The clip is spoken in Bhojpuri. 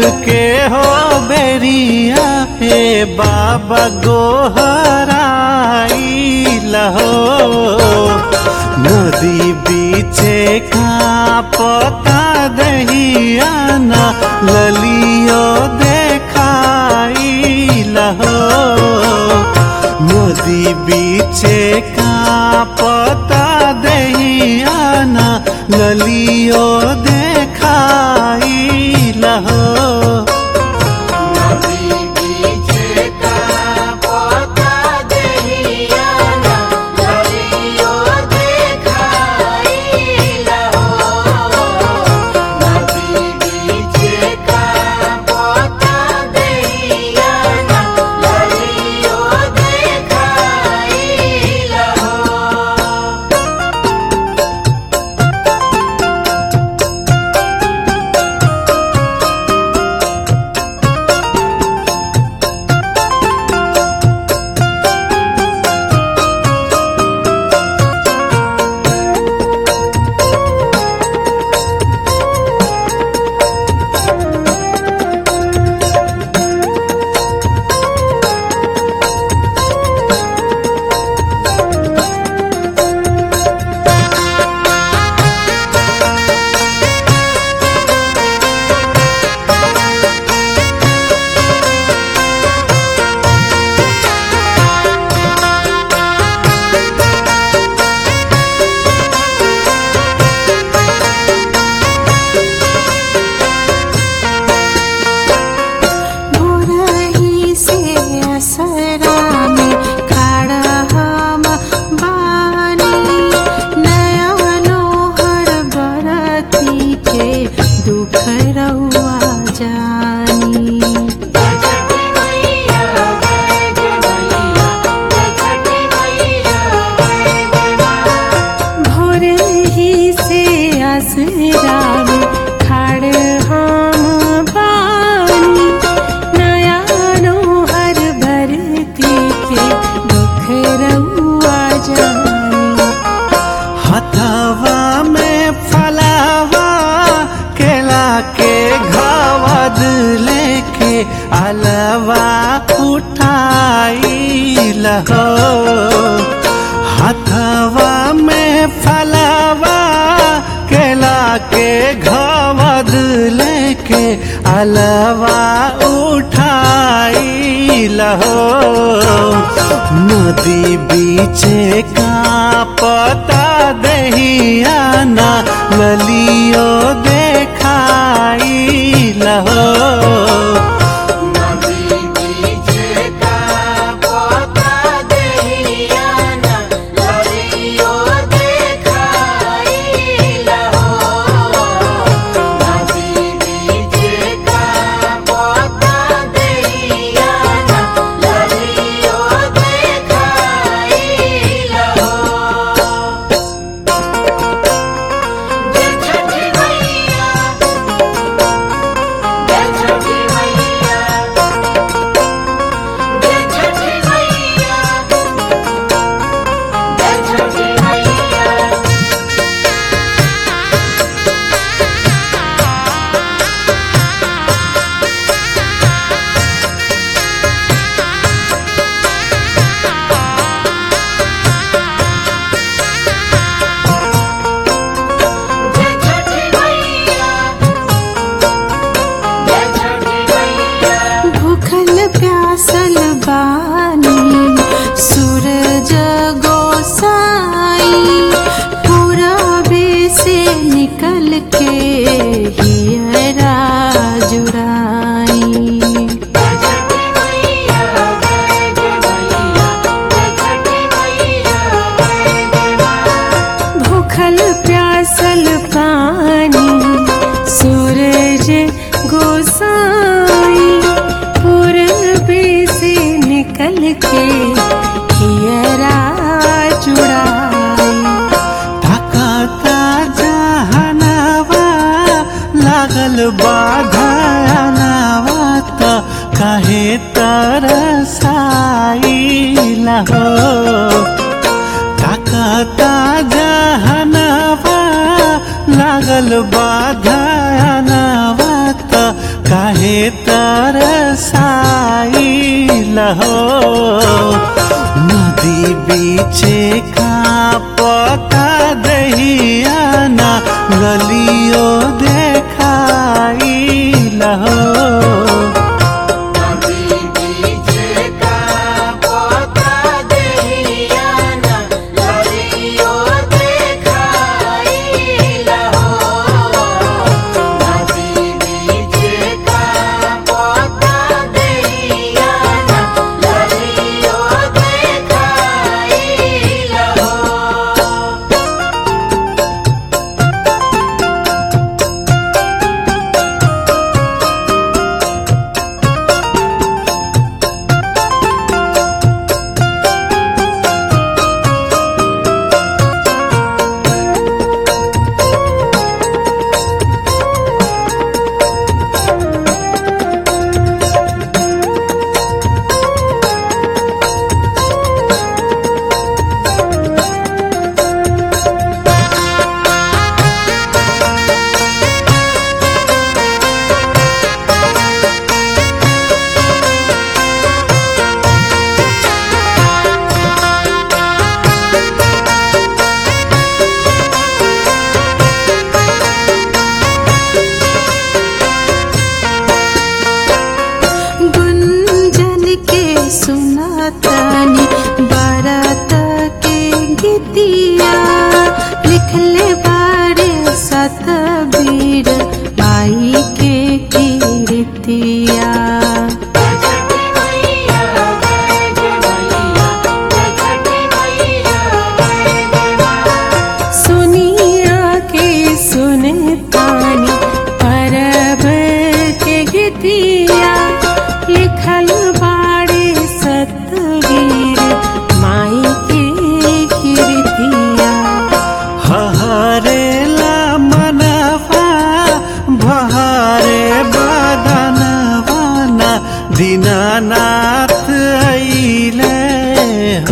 के हो बेरिया हे बाबा गोहराई लहो नदी बीचे का पता दहिया न ललियो देखाई लहो नदी बीचे का पता दहिया न ललियो देखाई लहो नदी बीचे का पोता दहियाना ललियो देखाई लहो नदी बीचे का पोता दहियाना ललियो देखाई लहो भोरही से असरा में खड़ा हम बानी नया नोहर बरती के दुख रउआ जानी जय छठी मैया जय जय मैया जय छठी मैया जय जय मां भोरे ही से असरा में खड़ हम बानी नया नोहर भरती के दुख रउआ जानी हथवा में फलावा केला के घावद लेके अलवा उठाई लहो हथवा में फलावा केला के घावद लेके अलवा उठाई लहो नदी बीचे का पता दहिया ना ललियो देखाई लहो नदी बीचे का पोता दहियाना ललियो देखाई लहो नदी बीचे का पोता दहियाना ललियो देखाई लहो जय छठी मैया जय छठी मैया जय छठी मैया जय छठी मैया जय छठी मैया जय छठी मैया भूखल प्यासल बानी सूरज गोसाई पूरबे से निकल के हियरा जुराई जय छठी मैया जय जय मैया जय छठी मैया जय जय मां भूखल प्यासल पानी सूरज गोसाई पूरबे से निकल के हियरा चुड़ाई ताकता जहनवा लागल बाधनवा त काहे तरसाई लहो ताकता जहनवा लागल बाधनवा त काहे तरसाइल हो नदी बीचे का पता दहिया ना गलियो देखाइल हो नदी बीच का पोता दहियाना ललियो देखाई लहो नदी बीच का पोता दहियाना ललियो देखाई लहो गुंजन के सुनातनी बारात के गीतिया लिखले बारे सतबीर आई के कीर्तिया छठी मैया जय जय मैया जय छठी मैया जय जय मां सुनिया के सुने तानी परब के गीतिया लिखल बाड़े सतवीर माई के कीर्तिया हहरेला मनवा बहरे बदनवा ना दीनानाथ अइले